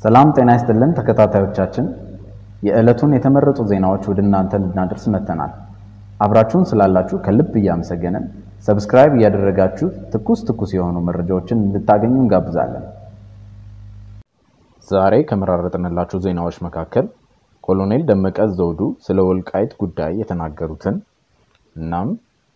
ሰላም ጤና ይስጥልን ተከታታዮቻችን፣ የዕለቱን የተመረጡ ዜናዎች ወደ እናንተ ልናደርስ መጥተናል። አብራችሁን ስላላችሁ ከልብ እያመሰገንን ሰብስክራይብ እያደረጋችሁ ትኩስ ትኩስ የሆኑ መረጃዎችን እንድታገኙ እንጋብዛለን። ዛሬ ከመራረጥንላችሁ ዜናዎች መካከል ኮሎኔል ደመቀ ዘውዱ ስለ ወልቃይት ጉዳይ የተናገሩትን እናም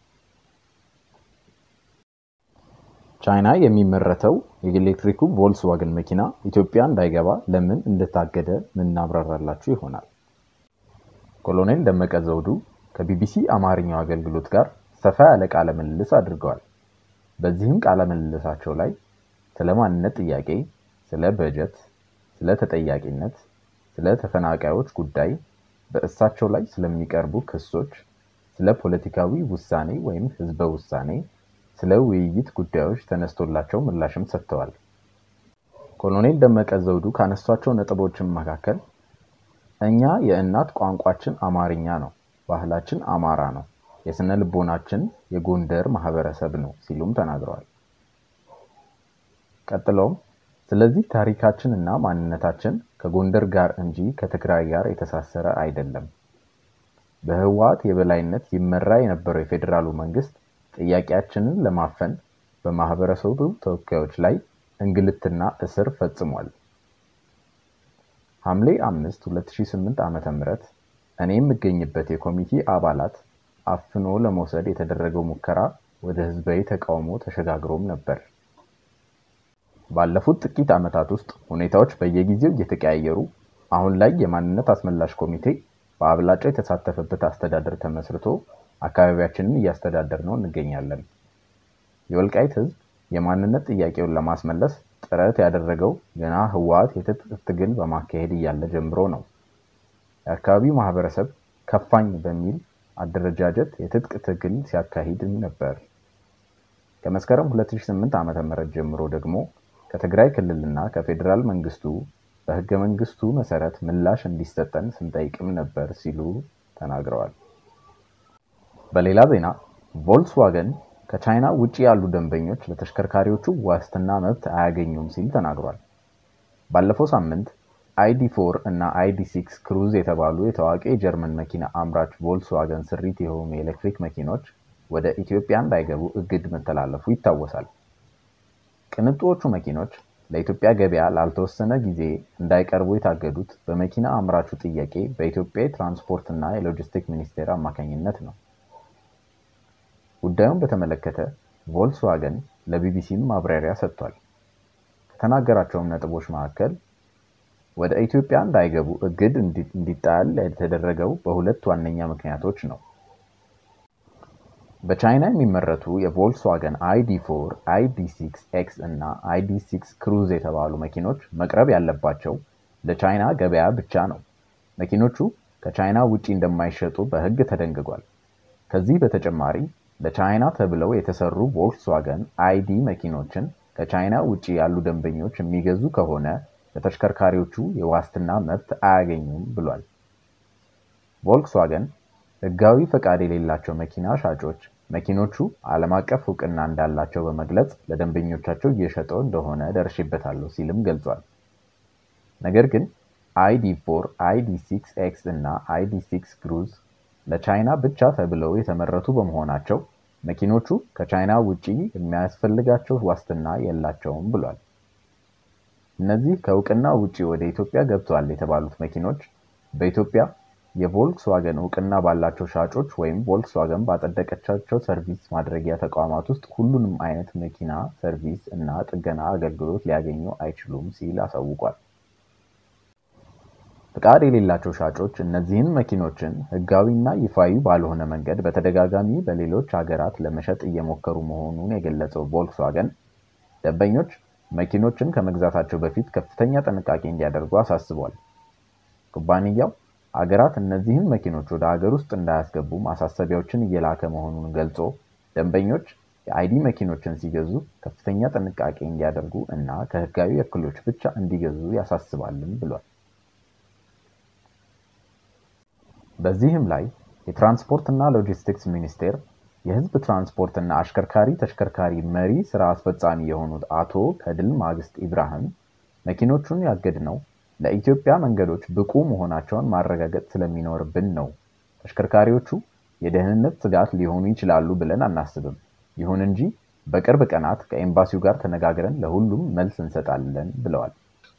ቻይና የሚመረተው የኤሌክትሪኩ ቮልስዋገን መኪና ኢትዮጵያ እንዳይገባ ለምን እንደታገደ ምናብራራላችሁ ይሆናል። ኮሎኔል ደመቀ ዘውዱ ከቢቢሲ አማርኛው አገልግሎት ጋር ሰፋ ያለ ቃለ ምልልስ አድርገዋል። በዚህም ቃለ ምልልሳቸው ላይ ስለ ማንነት ጥያቄ፣ ስለ በጀት፣ ስለ ተጠያቂነት፣ ስለ ተፈናቃዮች ጉዳይ፣ በእሳቸው ላይ ስለሚቀርቡ ክሶች፣ ስለ ፖለቲካዊ ውሳኔ ወይም ህዝበ ውሳኔ ስለ ውይይት ጉዳዮች ተነስቶላቸው ምላሽም ሰጥተዋል። ኮሎኔል ደመቀ ዘውዱ ካነሷቸው ነጥቦችም መካከል እኛ የእናት ቋንቋችን አማርኛ ነው፣ ባህላችን አማራ ነው፣ የስነ ልቦናችን የጎንደር ማህበረሰብ ነው ሲሉም ተናግረዋል። ቀጥለውም ስለዚህ ታሪካችን እና ማንነታችን ከጎንደር ጋር እንጂ ከትግራይ ጋር የተሳሰረ አይደለም። በህወሓት የበላይነት ይመራ የነበረው የፌዴራሉ መንግስት ጥያቄያችንን ለማፈን በማህበረሰቡ ተወካዮች ላይ እንግልትና እስር ፈጽሟል። ሐምሌ 5 2008 ዓ.ም እኔ የምገኝበት የኮሚቴ አባላት አፍኖ ለመውሰድ የተደረገው ሙከራ ወደ ህዝባዊ ተቃውሞ ተሸጋግሮም ነበር። ባለፉት ጥቂት ዓመታት ውስጥ ሁኔታዎች በየጊዜው እየተቀያየሩ አሁን ላይ የማንነት አስመላሽ ኮሚቴ በአብላጫ የተሳተፈበት አስተዳደር ተመስርቶ አካባቢያችንን እያስተዳደር ነው እንገኛለን። የወልቃይት ህዝብ የማንነት ጥያቄውን ለማስመለስ ጥረት ያደረገው ገና ህወሓት የትጥቅ ትግል በማካሄድ እያለ ጀምሮ ነው። የአካባቢው ማህበረሰብ ከፋኝ በሚል አደረጃጀት የትጥቅ ትግል ሲያካሂድም ነበር። ከመስከረም 2008 ዓ.ም ጀምሮ ደግሞ ከትግራይ ክልልና ከፌዴራል መንግስቱ በህገ መንግስቱ መሰረት ምላሽ እንዲሰጠን ስንጠይቅም ነበር ሲሉ ተናግረዋል። በሌላ ዜና ቮልክስዋገን ከቻይና ውጭ ያሉ ደንበኞች ለተሽከርካሪዎቹ ዋስትና መብት አያገኙም ሲል ተናግሯል። ባለፈው ሳምንት አይዲ ፎር እና አይዲ ሲክስ ክሩዝ የተባሉ የታዋቂ የጀርመን መኪና አምራች ቮልክስዋገን ስሪት የሆኑ የኤሌክትሪክ መኪኖች ወደ ኢትዮጵያ እንዳይገቡ እግድ መተላለፉ ይታወሳል። ቅንጡዎቹ መኪኖች ለኢትዮጵያ ገበያ ላልተወሰነ ጊዜ እንዳይቀርቡ የታገዱት በመኪና አምራቹ ጥያቄ በኢትዮጵያ የትራንስፖርት እና የሎጂስቲክ ሚኒስቴር አማካኝነት ነው። ጉዳዩን በተመለከተ ቮልክስዋገን ለቢቢሲም ማብራሪያ ሰጥቷል። ከተናገራቸውም ነጥቦች መካከል ወደ ኢትዮጵያ እንዳይገቡ እግድ እንዲጣል የተደረገው በሁለት ዋነኛ ምክንያቶች ነው። በቻይና የሚመረቱ የቮልክስዋገን አይዲ ፎር፣ አይዲ ሲክስ ኤክስ እና አይዲ ሲክስ ክሩዝ የተባሉ መኪኖች መቅረብ ያለባቸው ለቻይና ገበያ ብቻ ነው። መኪኖቹ ከቻይና ውጪ እንደማይሸጡ በሕግ ተደንግጓል። ከዚህ በተጨማሪ ለቻይና ተብለው የተሰሩ ቮልክስዋገን አይዲ መኪኖችን ከቻይና ውጪ ያሉ ደንበኞች የሚገዙ ከሆነ ለተሽከርካሪዎቹ የዋስትና መብት አያገኙም ብሏል። ቮልክስዋገን ህጋዊ ፈቃድ የሌላቸው መኪና ሻጮች መኪኖቹ ዓለም አቀፍ እውቅና እንዳላቸው በመግለጽ ለደንበኞቻቸው እየሸጠው እንደሆነ ደርሼበታለሁ ሲልም ገልጿል። ነገር ግን አይዲ ፎር፣ አይዲ ሲክስ ኤክስ እና አይዲ ሲክስ ክሩዝ ለቻይና ብቻ ተብለው የተመረቱ በመሆናቸው መኪኖቹ ከቻይና ውጪ የሚያስፈልጋቸው ዋስትና የላቸውም ብሏል። እነዚህ ከእውቅና ውጪ ወደ ኢትዮጵያ ገብተዋል የተባሉት መኪኖች በኢትዮጵያ የቮልክስዋገን እውቅና ባላቸው ሻጮች ወይም ቮልክስዋገን ባጸደቀቻቸው ሰርቪስ ማድረጊያ ተቋማት ውስጥ ሁሉንም አይነት መኪና ሰርቪስ እና ጥገና አገልግሎት ሊያገኙ አይችሉም ሲል አሳውቋል። ፍቃድ የሌላቸው ሻጮች እነዚህን መኪኖችን ህጋዊና ይፋዊ ባልሆነ መንገድ በተደጋጋሚ በሌሎች ሀገራት ለመሸጥ እየሞከሩ መሆኑን የገለጸው ቮልክስዋገን ደንበኞች መኪኖችን ከመግዛታቸው በፊት ከፍተኛ ጥንቃቄ እንዲያደርጉ አሳስቧል። ኩባንያው አገራት እነዚህን መኪኖች ወደ ሀገር ውስጥ እንዳያስገቡ ማሳሰቢያዎችን እየላከ መሆኑን ገልጾ ደንበኞች የአይዲ መኪኖችን ሲገዙ ከፍተኛ ጥንቃቄ እንዲያደርጉ እና ከህጋዊ ወኪሎች ብቻ እንዲገዙ ያሳስባልም ብሏል። በዚህም ላይ የትራንስፖርት እና ሎጂስቲክስ ሚኒስቴር የህዝብ ትራንስፖርት እና አሽከርካሪ ተሽከርካሪ መሪ ስራ አስፈጻሚ የሆኑት አቶ ከድል ማግስት ኢብራሂም መኪኖቹን ያገድነው ለኢትዮጵያ መንገዶች ብቁ መሆናቸውን ማረጋገጥ ስለሚኖርብን ነው። ተሽከርካሪዎቹ የደህንነት ስጋት ሊሆኑ ይችላሉ ብለን አናስብም። ይሁን እንጂ በቅርብ ቀናት ከኤምባሲው ጋር ተነጋግረን ለሁሉም መልስ እንሰጣለን ብለዋል።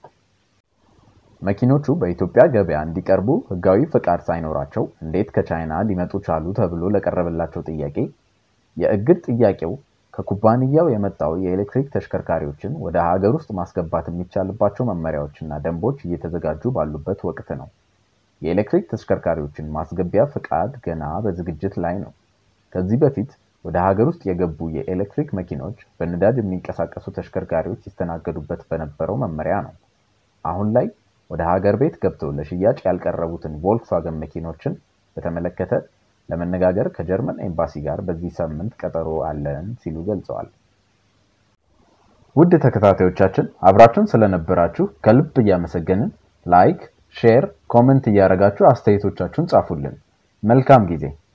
መኪኖቹ በኢትዮጵያ ገበያ እንዲቀርቡ ሕጋዊ ፈቃድ ሳይኖራቸው እንዴት ከቻይና ሊመጡ ቻሉ ተብሎ ለቀረበላቸው ጥያቄ የእግድ ጥያቄው ከኩባንያው የመጣው የኤሌክትሪክ ተሽከርካሪዎችን ወደ ሀገር ውስጥ ማስገባት የሚቻልባቸው መመሪያዎችና ደንቦች እየተዘጋጁ ባሉበት ወቅት ነው። የኤሌክትሪክ ተሽከርካሪዎችን ማስገቢያ ፈቃድ ገና በዝግጅት ላይ ነው። ከዚህ በፊት ወደ ሀገር ውስጥ የገቡ የኤሌክትሪክ መኪኖች በነዳጅ የሚንቀሳቀሱ ተሽከርካሪዎች ይስተናገዱበት በነበረው መመሪያ ነው። አሁን ላይ ወደ ሀገር ቤት ገብተው ለሽያጭ ያልቀረቡትን ቮልክስዋገን መኪኖችን በተመለከተ ለመነጋገር ከጀርመን ኤምባሲ ጋር በዚህ ሳምንት ቀጠሮ አለን ሲሉ ገልጸዋል። ውድ ተከታታዮቻችን አብራችሁን ስለነበራችሁ ከልብ እያመሰገንን ላይክ፣ ሼር፣ ኮመንት እያደረጋችሁ አስተያየቶቻችሁን ጻፉልን። መልካም ጊዜ